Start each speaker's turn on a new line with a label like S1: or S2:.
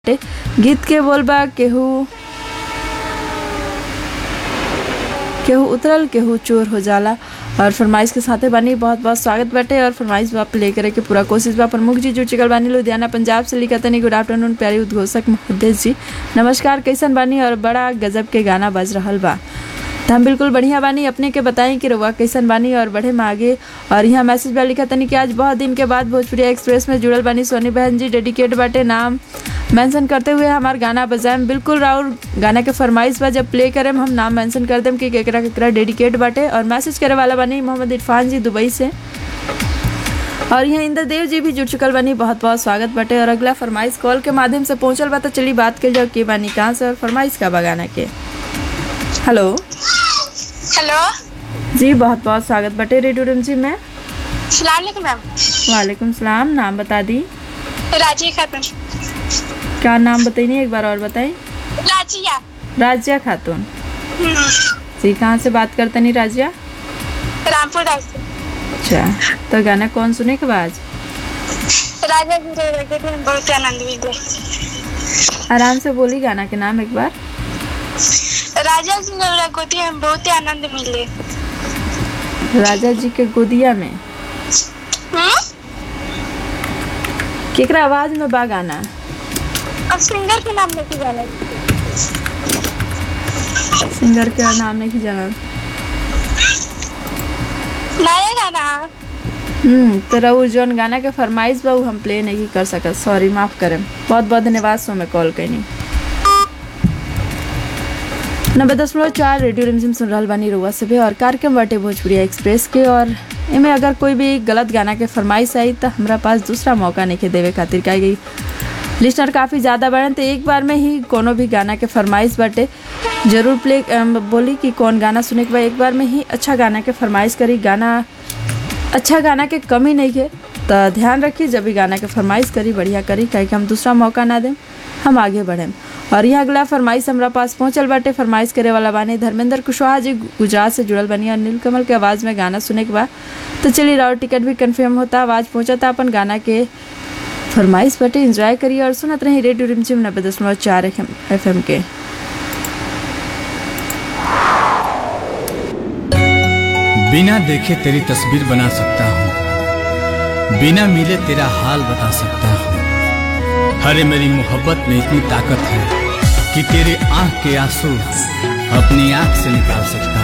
S1: गीत के बोल बा केहू केहू उतरल केहू चोर हो जाला और फरमाइश के साथे बानी बहुत बहुत स्वागत बाटे और फरमाइश बा प्ले करे के पूरा कोशिश बा प्रमुख जी जुड़ चुकल बानी लुधियाना पंजाब से लिखा तनी गुड आफ्टरनून प्यारी उद्घोषक मुहद्देस जी नमस्कार कैसन बानी और बड़ा गजब के गाना बज रहल बा तो हम बिल्कुल बढ़िया बानी अपने के बताई कि रउआ कैसन बानी और बढ़े में आगे और यहाँ मैसेज बा लिखा तनी कि आज बहुत दिन के बाद भोजपुरी एक्सप्रेस में जुड़ल बानी सोनी बहन जी डेडिकेट बाटे नाम मेंशन करते हुए हमार गाना बजाएम बिल्कुल राउर गाना के फरमाइश बा जब प्ले करेम हम नाम मेंशन कर देम कि केकरा केकरा डेडिकेट बाटे और मैसेज करे वाला बानी मोहम्मद इरफान जी दुबई से और यहाँ इंद्र देव जी भी जुड़ चुकल बानी बहुत बहुत स्वागत बाटे और अगला फरमाइश कॉल के माध्यम से पहुंचल बा तो चली बात कर जाओ के बानी कहाँ से और फरमाइश का बा गाना के हेलो
S2: हेलो
S1: जी बहुत बहुत स्वागत बटे रेडियो रिमझिम में
S2: सलाम मैम
S1: वालेकुम सलाम नाम बता दी
S2: राजिया खातून
S1: क्या नाम बताइए एक बार और बताई
S2: राजिया
S1: राजिया खातून
S2: हम्म,
S1: जी कहाँ से बात करते नहीं राजिया
S2: रामपुर राज से
S1: अच्छा तो गाना कौन सुने के बाद
S2: राजा जी रे लगे थे बहुत आनंद मिले
S1: आराम से बोली गाना के नाम एक बार
S2: राजा जी रे लगे थे हम बहुत आनंद मिले
S1: राजा जी के गोदिया में
S2: हम्म?
S1: केकरा आवाज में बा गाना
S2: अब सिंगर के नाम लेके जाना
S1: सिंगर के नाम नहीं जाना
S2: नया गाना
S1: हम्म तो रहू जौन गाना के फरमाइश बा उ हम प्ले नहीं कर सकत सॉरी माफ करें बहुत बहुत धन्यवाद सो में कॉल कैनी नब्बे दशमलव चार रेडियो रिमझिम सुन रहल बानी रुआ से भी और कार्यक्रम बाटे भोजपुरी एक्सप्रेस के और एमे अगर कोई भी गलत गाना के फरमाइश आई तो हमरा पास दूसरा मौका नहीं के देवे खातिर का गई लिस्टर काफ़ी ज़्यादा बढ़न तो एक बार में ही कोनो भी गाना के फरमाइश बाटे जरूर प्ले अम, बोली कि कौन गाना सुने के बाद एक बार में ही अच्छा गाना के फरमाइश करी गाना अच्छा गाना के कमी नहीं है तो ध्यान रखिए जब भी गाना के फरमाइश करी बढ़िया करी काहे कि हम दूसरा मौका ना दें हम आगे बढ़ें और यहाँ अगला फरमाइश हमरा पास पहुंचल बाटे फरमाइश करे वाला बानी धर्मेंद्र कुशवाहा जी गुजरात से जुड़ल बनी और नीलकमल के आवाज़ में गाना सुने के बाद तो चलिए राउर टिकट भी कंफर्म होता आवाज़ पहुंचता अपन गाना के फरमाइश बटे एंजॉय करिए और सुनत रही रेडियो रिमझिम नब्बे दशमलव चार एफ एम के
S3: बिना देखे तेरी तस्वीर बना सकता हूँ बिना मिले तेरा हाल बता सकता हूँ अरे मेरी मोहब्बत में इतनी ताकत है कि तेरे आंख के आंसू अपनी आंख से निकाल सकता हूँ